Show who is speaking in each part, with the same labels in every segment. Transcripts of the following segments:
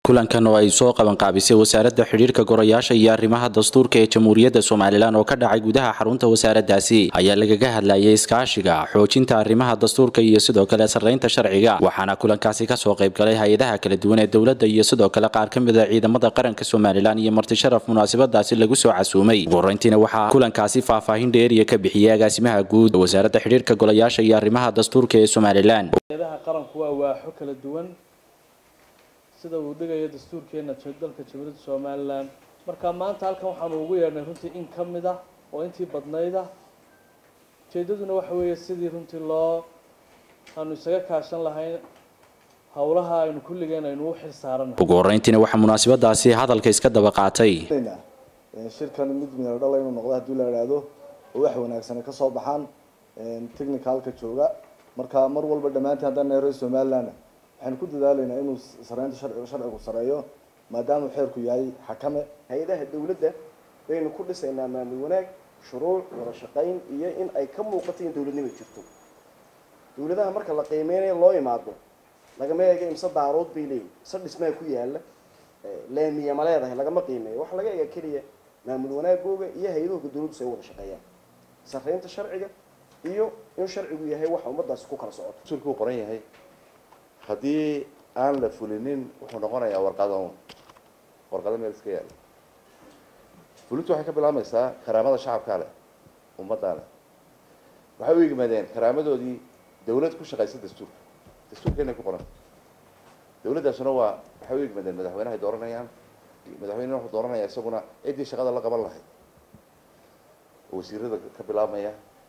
Speaker 1: kulankan oo ay soo qabanqaabisay wasaaradda xidhiirka gorayaasha iyo arrimaha dastuurka ee jamhuuriyadda somalilan oo ka dhacay gudaha xarunta wasaaraddaasi ayaa lagaga hadlayay iskaashiga xoojinta arrimaha dastuurka iyo sidoo kale sarraynta sharciga waxaana kulankaasi kasoo qaybgalay hay-adaha kala duwan ee dowladda iyo sidoo kale qaar ka mid a ciidamada qaranka somalilan iyo marti sharaf munaasabadaasi lagu soo casuumay ugu horreyntiina waxaa kulankaasi faahfaahin dheeriya ka bixiyey agaasimaha guud wasaaradda xidhiirka golayaasha iyo arrimaha dastuurka ee somalilan
Speaker 2: hay-adaha qaranku waa waaxo kala duwan sida uu dhigayo dastuurkeena dalka jamhuuriyadda somalilan marka maanta halkan waxaanu ugu yeedhnay runtii in ka mid ah oo intii badnayd ah ujeedaduna waxa weeye sidii runtii loo aanu isaga kaashan lahayn howlaha aynu kulligeen aynu u xil saarana
Speaker 1: ugu horreyntiina waxaa munaasabadaasi hadalka iska daba qaatay
Speaker 3: shirkan mid midna dhala inuu noqdo haddii la idhaahdo oo wax wanaagsan ay kasoo baxaan technicalka jooga marka mar walba dhammaantiin haddaan nahay reer somaliland waxaynu ku dadaalaynaa inuu sareynta sharciga sharcigu sareeyo maadaama xeerku yahay xakame
Speaker 4: hay-adaha dawladda baynu ku dhisaynaa maamul wanaag shuruuc wada shaqayn iyo in ay ka muuqato in dawladnimo jirto dawladaha marka la qiimeynayo loo imaado lagama eega imse daarood bay leeyihin ise dhismaha ku yaala laamiya ma leedahay lagama qiimeeyo waxaa laga eega keliya maamul wanaagooga iyo hay-adahooga dawladdu si ay wada shaqeeyaan sareynta sharciga iyo in sharcigu yahay waxa ummadaasi ku kala socoto
Speaker 5: dastuurkuu qoran yahay haddii aan la fulinin wuxuu noqonayaa warqado un warqado meel iska yaala fulintu waxay ka bilaabmaysaa karaamada shacabkaa leh ummaddaa leh waxay u yimaadeen karaamadoodii dawlad ku shaqaysa dastuurka dastuurkeenay ku qoranta dawladdaasuna waa waxay u yimaadeen madaxweynehay dooranayaan madaxweynena wuxuu dooranaya isaguna ciddii shaqada la qaban lahayd oo wasiirada ka bilaabmaya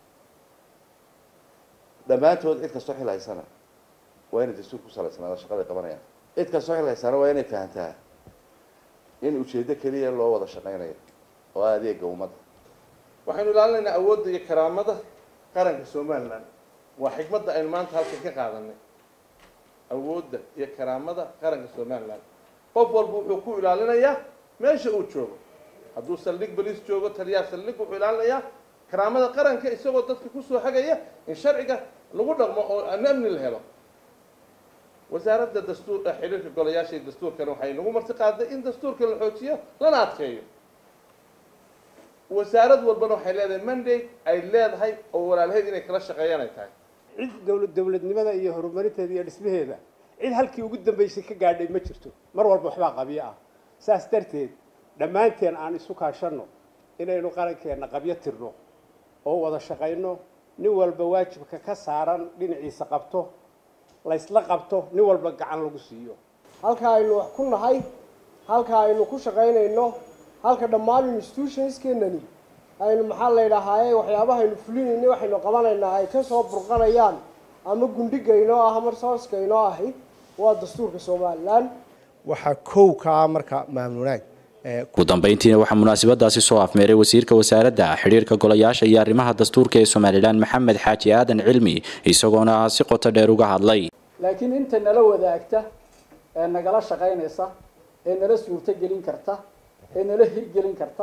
Speaker 5: dhammaantood cid kastoo xil haysana waa inay dastuur ku salaysnaada shaqada ay qabanayaan cid kastoo xil haysaana waa inay fahantaa in ujeeddo keliya loo wada shaqaynayo oo adeega ummadda
Speaker 6: waxaynu ilaalinaynaa awoodda iyo karaamada qaranka somalilan waa xikmadda aynu maanta halkan ka qaadanay awoodda iyo karaamada qaranka somalilan qof walba wuxuu ku ilaalinayaa meesha uu joogo hadduu saldhig baliis joogo taliyaa saldhig wuxuu ilaalinayaa karaamada qaranka isagoo dadka kusoo hagaya in sharciga lagu dhaqmo oo amni la helo wasaaradda dastuur xiriirka golayaasha iyo dastuurkana waxay nagu marti qaaday in dastuurka la xoojiyo lana adkeeyo wasaarad walbana waxay leedahay mandate ay leedahay oo walaalheed inay kala shaqeeyaan ay tahay
Speaker 7: cid dowlad dowladnimada iyo horumarinteeda iyo dhismaheeda cid halkii ugu dambaysay ka gaadhay ma jirto mar walba waxbaa qabyo ah saas darteed dhammaanteen aan isu kaashanno inaynu qarankeenna qabyo tirno oo wada shaqayno nin walba waajibka ka saaran dhinaciisa qabto laysla qabto nin walba gacan lagu siiyo
Speaker 8: halka aynu wax ku nahay halka aynu ku shaqaynayno halka dhammaan institutionskeenani aynu maxaa la ydhahaaye waxyaabaha aynu fulinayna waxaynu qabanaynaa ay kasoo burqanayaan ama gundhigaynoo ah ama sooskaynoo ahi waa dastuurka somalilan
Speaker 3: waxaa kow ka ah marka maamul wanaag
Speaker 1: ugu dambeyntiina waxaa munaasabadaasi soo afmeeray wasiirka wasaaradda xidhiirka golayaasha iyo arrimaha dastuurka ee somalilan maxamed xaaji aadan cilmi isagoona si qoto dheer uga hadlay
Speaker 9: laakiin inta nala wadaagta ee nagala shaqaynaysa ee nala suurtogelin karta ee nala hirgelin karta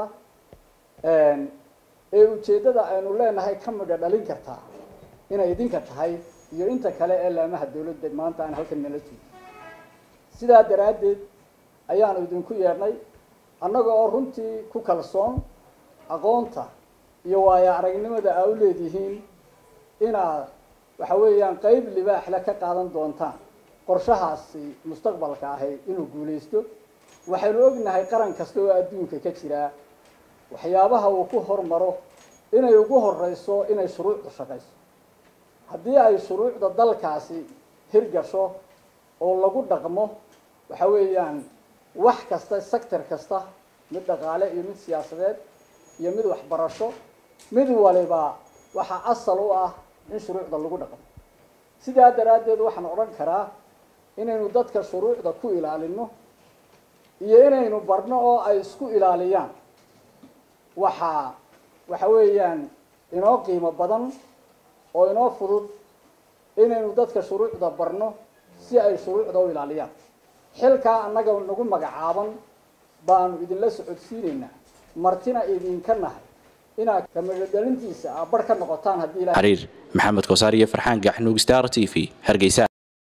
Speaker 9: ee ujeeddada aynu leenahay ka midha dhalin kartaa inay idinka tahay iyo inta kale ee laamaha dawladda maanta aan halkan nala joogin sidaa daraaddeed ayaanu idinku yeedhnay annaga oo runtii ku kalsoon aqoonta iyo waayo aragnimada aa u leedihiin inaad waxa weeyaan qeyb libaaxle ka qaadan doontaan qorshahaasi mustaqbalka ahi inuu guulaysto waxaynu ognahay qaran kasta oo adduunka ka jiraa waxyaabaha uu ku hormaro inay ugu horeyso inay shuruucda shaqayso haddii ay shuruucda dalkaasi hirgasho oo lagu dhaqmo waxa weeyaan wax kasta sector kasta mid dhaqaale iyo mid siyaasadeed iyo mid waxbarasho mid waliba waxaa asal u ah in shuruucda lagu dhaqmo sidaa daraaddeed waxaan odhan karaa inaynu dadka shuruucda ku ilaalino iyo inaynu barno oo ay isku ilaaliyaan waxaa waxa weeyaan inoo qiimo badan oo inoo fudud inaynu dadka shuruucda barno si ay shuruucda u ilaaliyaan xilkaa annaga nagu magacaaban baanu idinla socodsiinaynaa martina idinka nahay inaad kamidhodhalintiisa aa bar ka noqotaan haddii
Speaker 1: xariir maxamed kosaar iyo farxaan gaxnuug star t v hargeysa